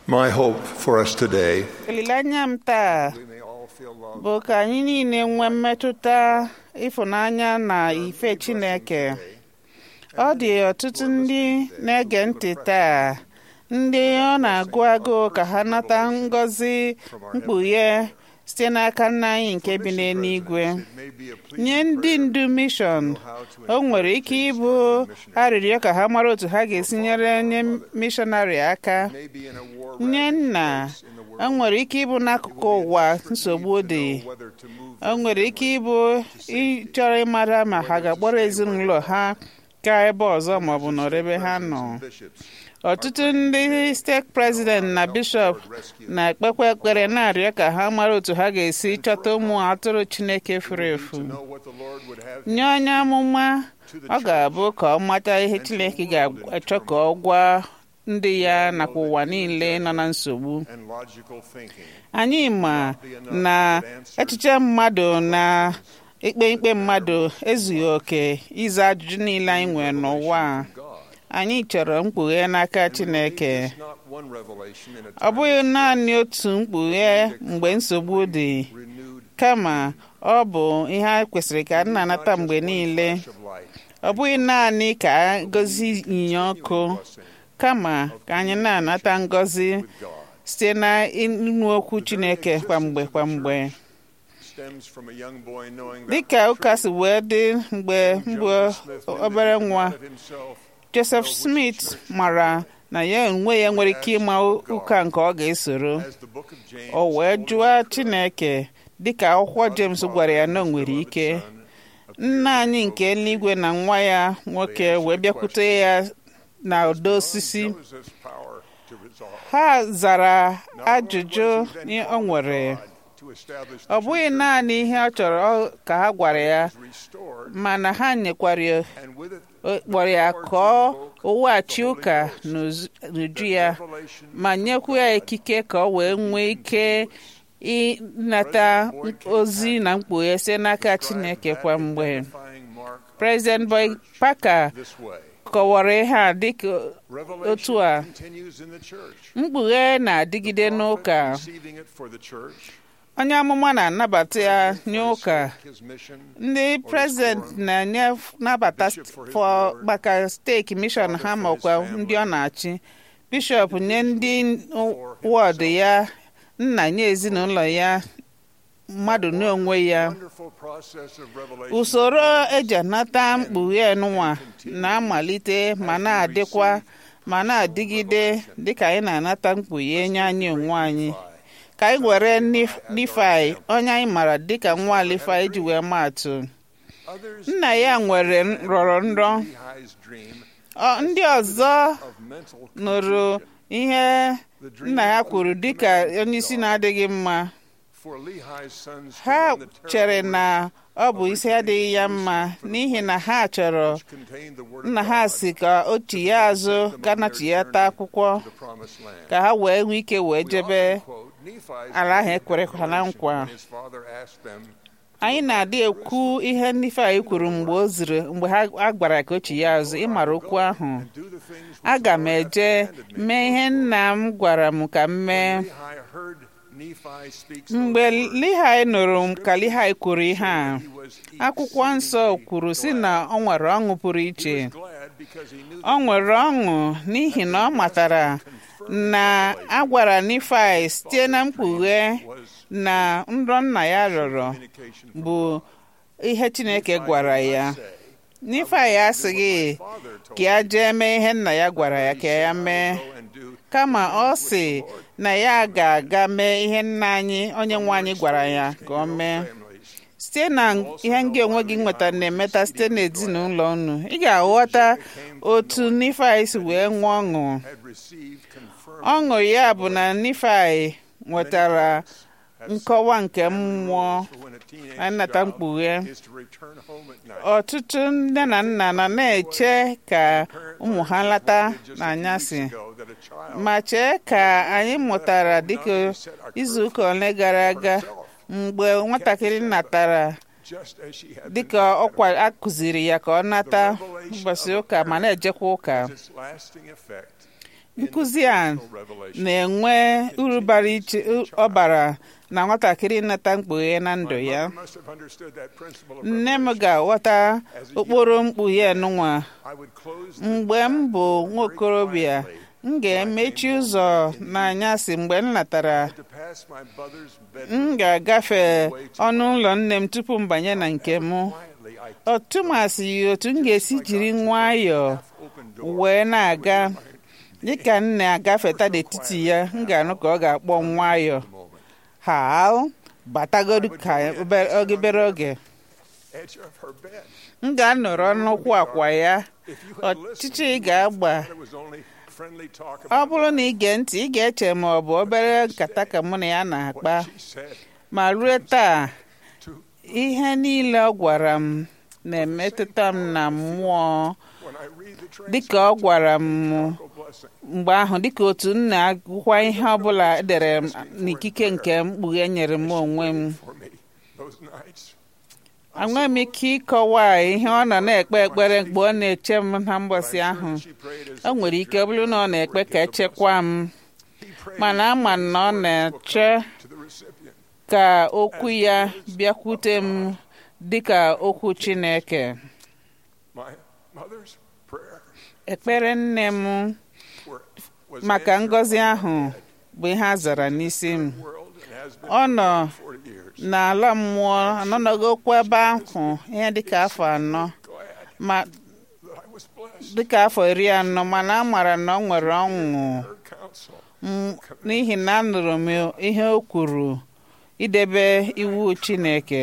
My hope for us today, olileanya m taa we may all feel loved bụ ka anyị niile nwee mmetụta ịfụnanya na ife Chineke ọ dị ọtụtụ ndị na-ege ntị taa ndị ọ na-agụ agụụ ka ha nata ngọzi mkpughe site n'aka nna anyị nke bi n'eluigwe It may be a plea nye ndị ndu mishọn o nwere ike ịbụ arịrịọ ka ha mara otu ha ga-esi nyere onye mishọnarị aka may be in a war nye nna o nwere ike ịbụ n'akụkụ ụwa nsogbu dị whether to move o nwere ike ịbụ ịchọrọ ịmara ma ha ga-akpọrọ ezinụlọ ha gaa ebe ọzọ maọbụ nọrọ ebe ha nọ bishops ọtụtụ ndị steeti prezident na bishọp na-ekpekwa ekpere na-arịọ ka ha mara otu ha ga-esi chọta ụmụ atụrụ chineke furu efu know what the Lord would have nye onye amụma ọ ga-abụ ka ọ mata ihe chineke ga-achọ ka ọ gwa ndị ya nakwa ụwa niile nọ na nsogbu and logical thinking. anyị ma na echiche mmadụ na ikpe ikpe mmadụ ezughị oke ịza ajụjụ niile anyị nwere n'ụwa a. God. anyị chọrọ mkpughe n'aka chineke It's not one revelation in a ọ bụghị naanị otu mkpughe mgbe nsogbu dị renewed kama ọ bụ ihe a kwesịrị ka a na-anata mgbe niile flash of light. ọ bụghị naanị ka a gọzi ịnyịnya ọkụ blessing kama ka anyị na-anata ngọzi with God site na ịnụ okwu chineke kwamgbe kwamgbe stems from a young boy knowing that dịka ụka si wee dị mgbe mbụ Joseph Smith knew that obere he could nwa not of himself joseph smith mara na ya onwe ya nwere ike ịma ụka nke ọ ga-esoro as the book of James o wee told jụọ him, chineke dịka akwụkwọ james gwara ya na o nwere ike nna anyị nke eluigwe na nwa ya nwoke wee bịakwute ya na ọdọ osisi Joseph's power to resolve ha zara ajụjụ o nwere to establish ọ bụghị naanị ihe ọ chọrọ ka ha gwara ya restored mana ha nyekwara ya and with it kpọrọ ya ka ọ wughachi ụka n'uzu- n'uju ya revelation ma nyekwu ya ikike ka ọ wee nwee ike ịnata ozi na mkpughe site n'aka chineke kwa mgbe identifying mark President Boy Parker this way. kọwara ihe a dịka Revelation otu a continues in the church. mkpughe na-adịgide n'ụka Receiving it for the church, onye amụma na-anabata ya nye ụka his mission, ndị prezident na-enye nabata fọ maka steeki mishọn ha makwa ndị ọ na-achị bishọp nye ndị wọdụ ya nna nye ezinụlọ ya mmadụ n'onwe ya wonderful process of revelation usoro eji anata mkpughe nwa na-amalite ma na-adịkwa ma na-adịgide dịka anyị na-anata mkpughe nye anyị onwe anyị ka anyị were Nif- Nifai onye anyị maara dịka nwa Lifai ji wee maa atụ Others nna ya nwere rọrọ nrọ Lehi's dream Ọ- ndị ọzọ of mental nụrụ ihe nna ya kwuru dịka onye isi na-adịghị mma for Lehi's sons to ha run the chere terrible na ọ bụ isi adịghị ya mma n'ihi na ha chọrọ which contained the word nna of ha God si ka o chigha azụ ganachighata akwụkwọ to the promised land. ka ha wee nwee ike wee We jebe often quote Nephi's ala ahụ dream ekwerekwa na nkwa. when his father asked them anyị na-adị ekwu ihe Nifai kwuru mgbe o ziri mgbe ha a gwara ka o chigha azụ ịmara okwu ahụ do the things which aga the m Lord hath eje commanded me. mee ihe nna m gwara m ka m mee Lehi heard Nephi speak those mgbe words. Lihai nụrụ ka Lihai kwuru ihe a He was akwụkwọ nsọ exceedingly kwuru si glad. na ọ nwere ọṅụ pụrụ He iche was glad because he knew ọ nwere ọṅụ n'ihi na ọ matara na a gwara Nifai site na mkpughe was na nrọ nna ya rọrọ communication from bụ ihe Chineke gwara ya say, Nifai asịghị Father told ka ya jee mee ihe nna ya gwara ya ka ya mee go and do kama ọ sị na ya ga-aga mee ihe nna anyị onye nwe anyị gwara ya ka ọ mee families. site na ihe ndị onwe gị nwetara na-emeta site n'ezinụlọ unu ị ga-aghọta otu Nifai si wee nwee ọṅụ Had received confirmed ọṅụ ya bụ na Nifai nwetara nkọwa nke mmụọ for when a teenage anata child mkpughe is to return home at night. ọtụtụ nne na nna nọ na-eche ka ụmụ ha lata n'anyasị ago that a child ma chee ka anyị mụtara dịka izuụka ole gara aga mgbe nwatakịrị natara just as she had been dịka ọkwa akụziri ya ka ọ nata ụbọchị ụka ma na-ejekwa ụka its lasting effect nkụzi a na-enwe uru bara iche ọ bara na nwatakịrị nnata mkpughe na ndụ ya nne m ga-aghọta okporo mkpughe nụnwa mgbe m bụ nwaokorobịa m ga-emechi ụzọ n'anyasị mgbe m natara m ga-agafe ọnụ ụlọ nne m tupu m banye na nke m ọtụmasị otu m ga-esi jiri nwayọọ wee na-aga dịka m na-agafeta n'etiti ya m ga-anụ ka ọ ga-akpọ nwayọọ hal batagodu ka obere oge m ga-anọrọ n'ụkwụ akwa ya ọchịchị ị ga-agba ọ bụrụ na ị gee ntị ị ga-eche ma ọ bụ obere nkata ka mụ na ya na-akpa ma ruo taa ihe niile ọ gwara m na-emetụta m na mmụọ dịka ọ gwara m mgbe ahụ dịka otu m na-agụkwa ihe ọbụla edere m n'ikike nke mkpughe nyere m onwe m enweghị m ike ịkọwa ihe ọ nọ na-ekpe ekpere mgbe ọ na-eche m na mbọsị ahụ o nwere ike ọ bụrụ na ọ na-ekpe ka echekwa m mana ama m na ọ na-eche ka okwu ya bịakwute m dịka okwu Chineke ekpere nne m maka ngọzi ahụ bụ ihe a zara n'isi m ọ nọ n'ala mmụọ anọnọgokwa ebe ahụ ihe dịka afọ anọ ma dịka afọ iri anọ mana a mara na ọ nwere ọṅụ n'ihi na anụrụ m ihe o kwuru idebe iwu Chineke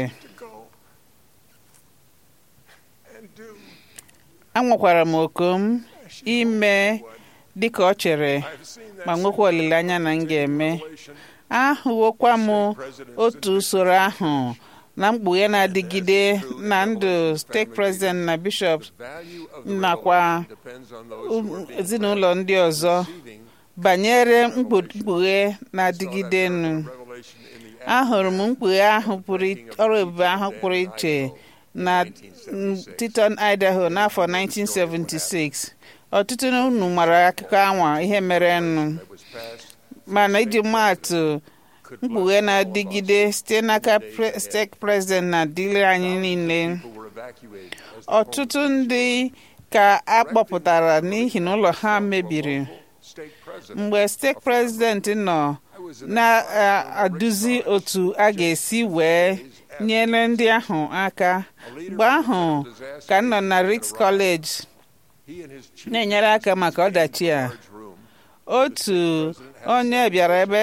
anwakwara m oku m ime dịka ọ chere ma nwekwa olileanya na m ga-eme ahụwokwa m otu usoro ahụ na mkpughe na-adịgide na ndụ steeti prezident na bishọp nakwa ezinụlọ ndị ọzọ banyere mkpughe na-adịgide nụ ahụrụ m mkpughe ahụ ọrụ ebube ahụ pụrụ iche na Titon Idaho n'afọ 1976 ọtụtụ unu mara akụkọ anwa ihe mere nụ mana iji maatụ mkpughe na-adịgide site n'aka steeti prezident na-adịrị anyị niile ọtụtụ ndị ka a kpọpụtara n'ihi na ụlọ ha mebiri mgbe steeti prezident nọ na-aduzi otu a ga-esi wee nyere ndị ahụ aka mgbe ahụ ka m nọ na Rick's College na-enyere aka maka ọdachi a otu onye bịara ebe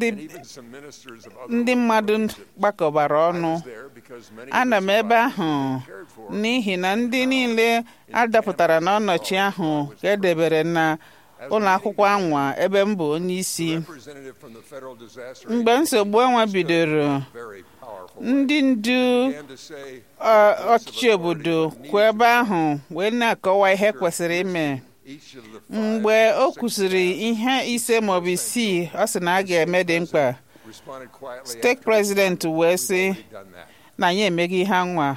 ndị mmadụ gbakọbara ọnụ ana m ebe ahụ n'ihi na ndị niile adapụtara n'ọnọchi ahụ ka edebere na ụlọ akwụkwọ anwa ebe m bụ onye isi mgbe nsogbu anwa bidoro ndị ndu ọchịchị obodo kwụ ebe ahụ wee na-akọwa ihe kwesịrị ime mgbe o kwụsịrị ihe ise maọbụ isii ọ sị na a ga-eme dị mkpa steeti prezident wee sị na anyị emeghị ihe anwa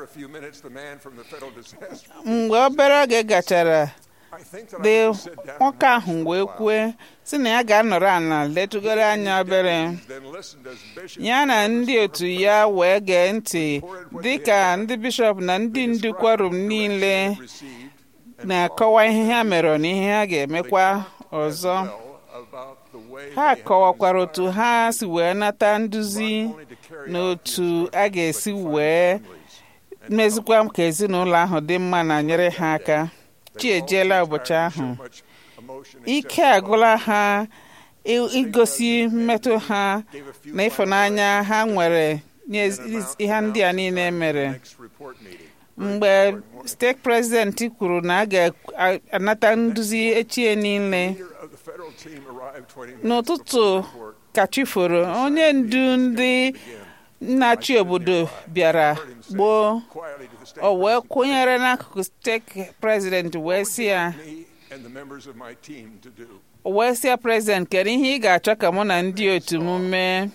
mgbe obere oge gachara dị nwoke ahụ wee kwue si na ya ga-anọrọ ala letụgoro anya obere ya na ndị otu ya wee gee ntị dịka ndị bishọp na ndị ndu kwarum niile na-akọwa ihe ha mere na ihe ha ga-emekwa ọzọ ha kọwakwara otu ha si wee nata nduzi na otu a ga-esi wee mezikwa ka ezinụlọ ahụ dị mma na nyere ha aka chi ejeela ụbọchị ahụ ike agụla ha igosi mmetụ ha na ịfụnanya ha nwere nye ihe ndị a niile mere mgbe steeti prezidenti kwuru na a ga-anata nduzi echie niile n'ụtụtụ ka chi foro onye ndu ndị nna-achị obodo bịara gboo o wee kwụnyere n'akụkụ steeti prezidenti wee sị ya wee sị ya prezident kedu ihe ị ga-achọ ka mụ na ndị otu m mee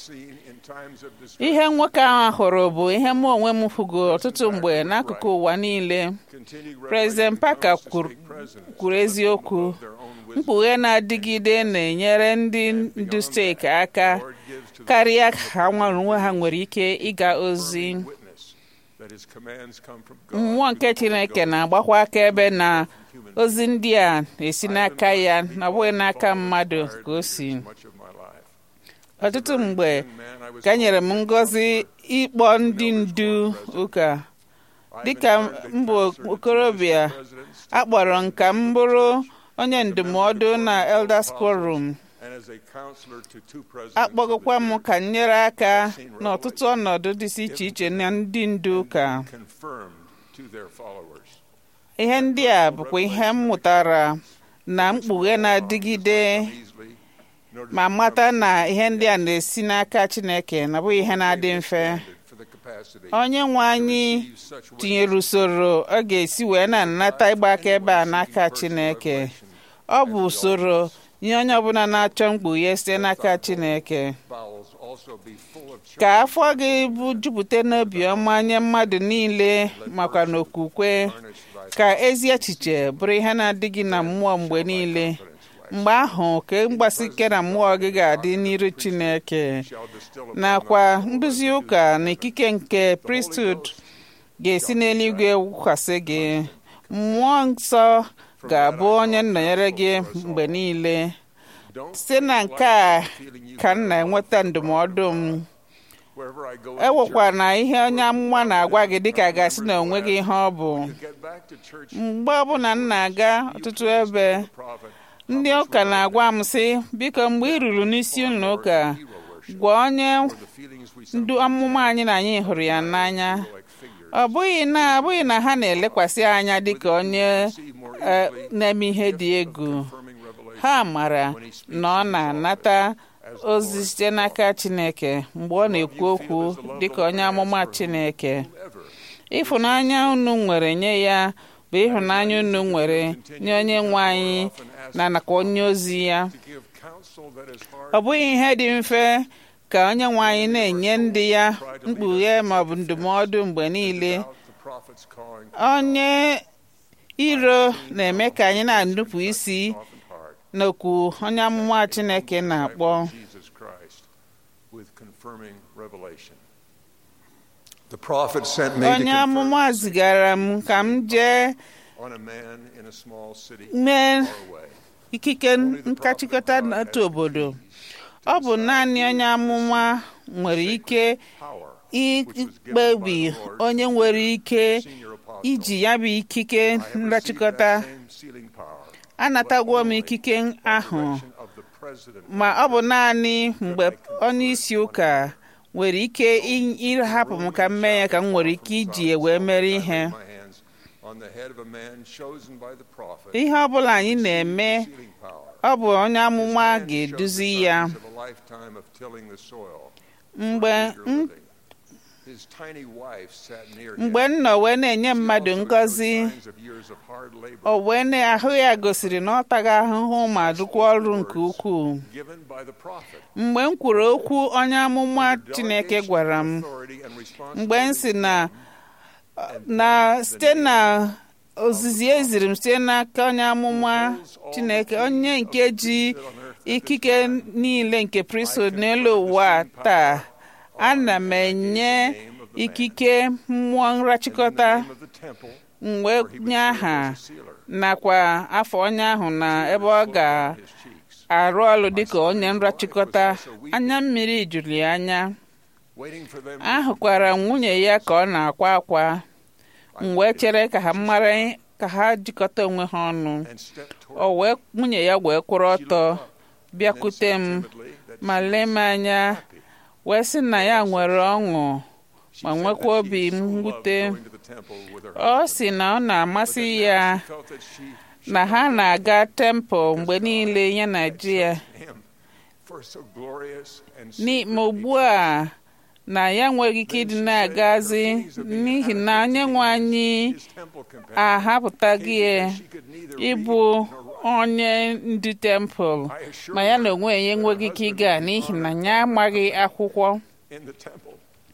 ihe nwoke ahụ hụrụ bụ ihe mụ onwe m hụgo ọtụtụ mgbe n'akụkụ ụwa niile prezident Parker kwuru eziokwu wisdom mkpughe na-adịgide na-enyere ndị ndu steeti aka the Lord gives to the karịa ka ha nwere onwe ha nwere ike ịga ozi witness that his commands come from God. mmụọ nke chineke na-agbakwa akaebe na ozi ndị a na-esi n'aka ya na ọ bụghị n'aka mmadụ ka o si Much of my life. ọtụtụ mgbe Young man, I was ka nyere m ngọzi ịkpọ ndị ndu ụka dịka m bụ okorobịa akpọrọ m ka m bụrụ onye ndụmọdụ na Elders Quorum and as a counselor to two presidents akpọgokwa of the m ka m nyere aka n'ọtụtụ ọnọdụ dịsị iche iche na ndị ndu ụka church, confirmed to their followers. ihe ndị a bụkwa ihe m mụtara na mkpughe na-adịgide Easily, nor does ma it mata come na ihe ndị a na-esi n'aka Chineke na ọ bụghị ihe na-adị mfe for the capacity onye nwe anyị to use such tinyere usoro ọ ga-esi wee na-anata ịgba akaebe a n'aka Chineke ọ bụ usoro nye onye ọbụla na-achọ mkpughe site n'aka Chineke bowels also be full of ka afọ gị bụ jupụta n'obiọma nye mmadụ niile makwa n'okwukwe ka ezi echiche bụrụ ihe na-adịghị na mmụọ mgbe niile mgbe ahụ ka mgbasi ike na mmụọ gị ga-adị n'iru Chineke shall distill upon nakwa nduzi ụka na ikike nke priesthood ga-esi n'eluigwe wụkwasị gị mmụọ nsọ ga-abụ onye nnọnyere gị mgbe niile Don't site na nke a feeling you ka m na-enweta ndụmọdụ m wherever I go in ewekwa na ihe onye amụma na-agwa gị dịka gasị na onwe gị ihe ọ bụ church, get back to church mgbe ọbụla m na-aga ọtụtụ ebe prophet ndị ụka na-agwa m sị biko mgbe ị ruru n'isi ụlọ ụka gwa onye the feelings we ndu amụma anyị na anyị hụrụ ya n'anya like figures ọ bụghị na abụghị na ha na-elekwasị anya dịka onye see more eh, easily na-eme ihe dị egwu confirming revelation ha mara na ọ na-anata ozi site n'aka Chineke mgbe ọ na-ekwu okwu dịka onye amụma Chineke ever ịfụnanya unu nwere nye ya bụ ịhụnanya unu nwere nye onye nwe anyị na nakwa onye ozi ya to give counsel that is hard ọ bụghị ihe dị mfe ka onye nwe anyị na-enye ndị ya mkpughe maọbụ ndụmọdụ mgbe niile without the prophet's calling onye iro na-eme ka anyị na-anụpụ isi often hard n'okwu onye amụma Chineke na-akpọ Jesus Christ with confirming revelation the prophet sent me to onye confirm amụma zigara m ka m jee on a man in a small city mee far away ikike nkachikọta n'otu obodo ọ bụ naanị onye amụma nwere ike power ikpebi onye nwere ike senior apostle iji ya bụ ikike I have received nrachikọta that same sealing power anatagwo m ikike ahụ of the president ma ọ bụ naanị mgbe onye isi ụka nwere ike ị- ịhapụ m ka m mee ya ka m nwere ike iji ya wee mere ihe my hands on the head of a man chosen by the prophet ihe ọ bụla anyị na-eme sealing power ọ bụ onye amụma Hand showed the ga-eduzi ya signs of a lifetime of tilling the soil mgbe eager m living. His tiny wife sat near him. mgbe m nọ wee na-enye mmadụ She also ngọzi showed signs of years of hard labor o wee na ahụ ya gosiri na ọ taghị ahụhụ ma dụkwa ọrụ nke ukwuu given by the prophet. mgbe m kwuru okwu onye amụma Chineke gwara m Authority and mgbe m si na responsibility na site na ozizi eziri m site n'aka onye amụma Chineke onye nke ji ikike niile nke priesthood n'elu ụwa taa ana m enye ikike mmụọ nrachikọta name of the temple mgbe where he was nye served aha as a sealer. nakwa afọ onye ahụ na ebe ọ ga His cheeks, arụ ọrụ dịka onye nrachikọta anya mmiri juru ya anya waiting for them to ahụkwara m nwunye ya ka ọ na-akwa akwa m wee chere ka ha mara ka ha jikọta onwe ha ọnụ and step toward o wee nwunye ya wee kwụrụ ọtọ and then bịakwute said m timidly that ma she lee m was anya happy. wee sị na ya nwere ọṅụ She ma said nwekwa that she obi so loved mwute going to the temple with her ọ husband, sị na ọ but na-amasị that ya now she felt that she na ha na-aga tempụl mgbe niile ya na di ya him for so glorious and Ni- ma sacred ugbu a na ya nweghị ike ịdị na-agazi n'ihi na onye nwe anyị his temple companion ahapụtaghị ya came that she could neither ịbụ read nor write. onye ndu tempụl I assure ma ya na her onwe ya that enweghị her ike husband ịga would be n'ihi na honored ya amaghị akwụkwọ in the temple.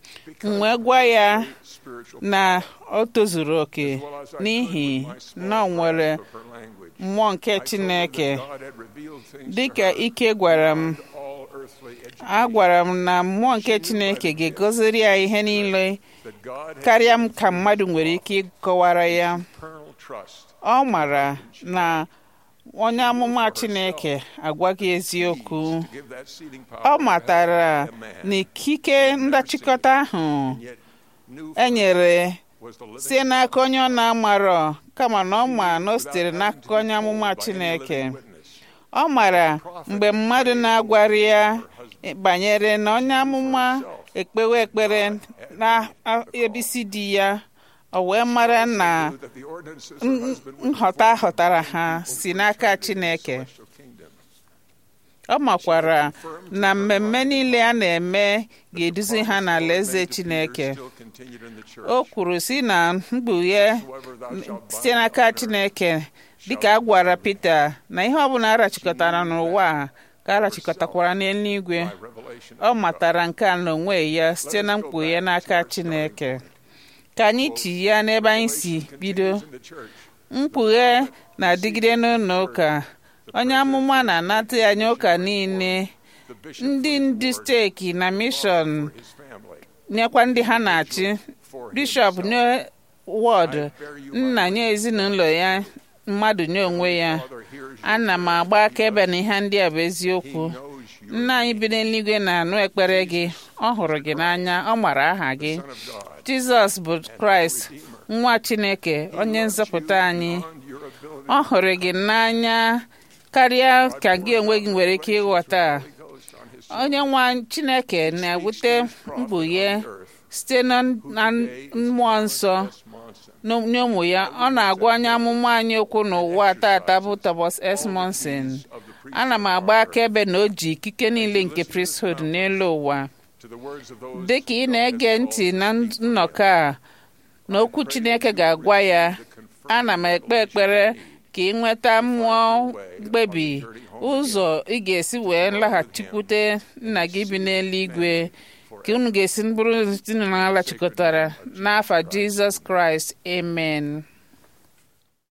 m wee gwa ya na o tozuru oke n'ihi na o nwere mmụọ nke Chineke dịka ike gwara m agwara m na mmụọ nke Chineke ga-egoziri ya ihe niile karịa m ka mmadụ nwere ike ịkọwara ya ọ mara na onye amụma Chineke agwaghị eziokwu ọ matara na ikike ndachịkọta ahụ enyere sie n'aka onye ọ na-amarọ kama na ọ ma na o sitere n'akụkọ onye amụma Chineke ọ mara mgbe mmadụ na-agwara ya banyere na onye amụma ekpewe ekpere na ebisi di ya o wee mara na nghọta ghọtara ha si n'aka Chineke ọ makwara na mmemme niile a na-eme ga-eduzi ha n'alaeze Chineke o kwuru si na mkpughe site n'aka Chineke dịka a gwara Pita na ihe ọbụla arachikọtara n'ụwa ka arachikọtakwara n'eluigwe ọ matara nke a n'onwe ya site na mkpughe n'aka Chineke ka anyị chi ya n'ebe anyị si bido mkpughe na-adịgide n'ụlọ ụka onye amụma na-anata ya nye ụka niile ndị ndu steeki na mishọn nyekwa ndị ha na-achị bishọp nye wọd nna nye ezinụlọ ya mmadụ nye onwe ya ana m agba akaebe na ihe ndị a bụ eziokwu nna anyị bi n'eluigwe na-anụ ekpere gị ọ hụrụ gị n'anya ọ mara aha gị jizọs bụ kraịst nwa chineke onye nzọpụta anyị ọ hụrụ gị n'anya karịa ka gị onwe gị nwere ike ịghọta onye nwa chineke na-ewute mkpughe site na mmụọ nsọ nye ụmụ ya ọ na-agwa onye amụma anyị okwu n'ụwa tata bụ Thomas S. Monson ana m agba akaebe na o ji ikike niile nke priesthood n'elu ụwa dị ka ị na-ege ntị na nnọkọ a na okwu Chineke ga-agwa ya ana m ekpe ekpere ka ị nweta mmụọ mkpebi ụzọ ị ga-esi wee laghachikwute nna gị bi n'eluigwe ka unu ga-esi bụrụ ezinụlọ alaghachikọtara n'afa Jizọs Kraịst amen